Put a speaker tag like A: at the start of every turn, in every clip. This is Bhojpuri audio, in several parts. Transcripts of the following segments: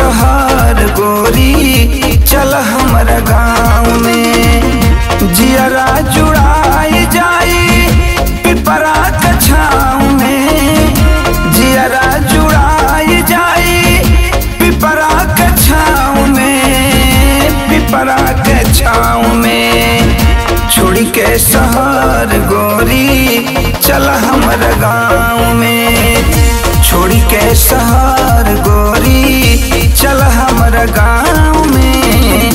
A: शहर गोरी चल हमरा गाँव में जियरा जुड़ाई जाई पिपरा के छाँव में जियरा जुड़ाई जाई पिपरा के छाँव में पिपरा के छाँव में छोड़ी के शहर गोरी चल हमर गाँव में छोड़ी के शहर गोरी चल हमर गाँव में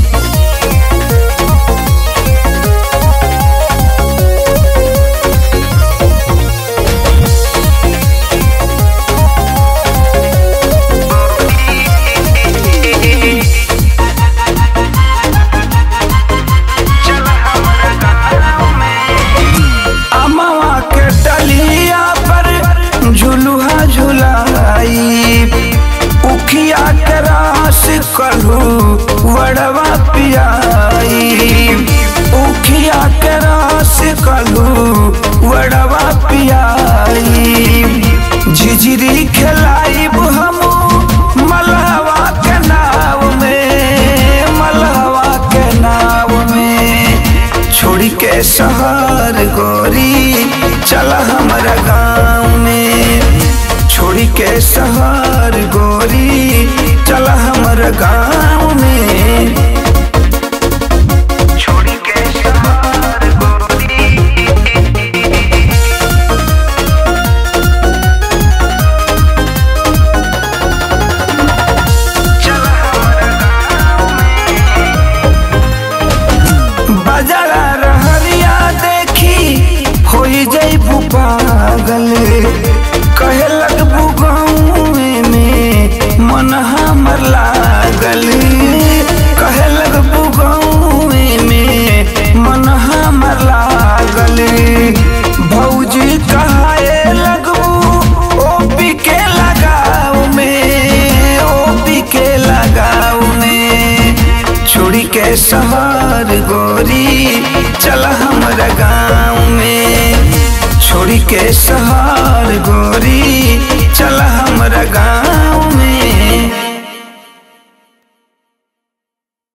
A: अमवा के डलिया पर झुलुहा झुलाई उखिया के रास कलू वड़वा पियाई उखिया के रास कलू वड़वा पियाई झिझिरी खिलाई हमू मलहवा के नाव में मलहवा के नाव में छोड़ी के शहर गोरी चल हमरा गाँव में छोड़ी के शहर गोरी चल हमरा गाँव में छोड़ी के शहर गोरी चल हमरा गाँव बजरा रहरिया देखी होई जैबू पागल कहे लगबू गाँव में मन हमर लागल कहे लगबू गाँव में मन हमर लागल भौजी कहाए लगबू ओपी के लगाव में ओपी के लगाव में छोड़ी के शहर गोरी चल हमरा गाँव में छोड़ी के शहर गोरी चल हमरा गाँव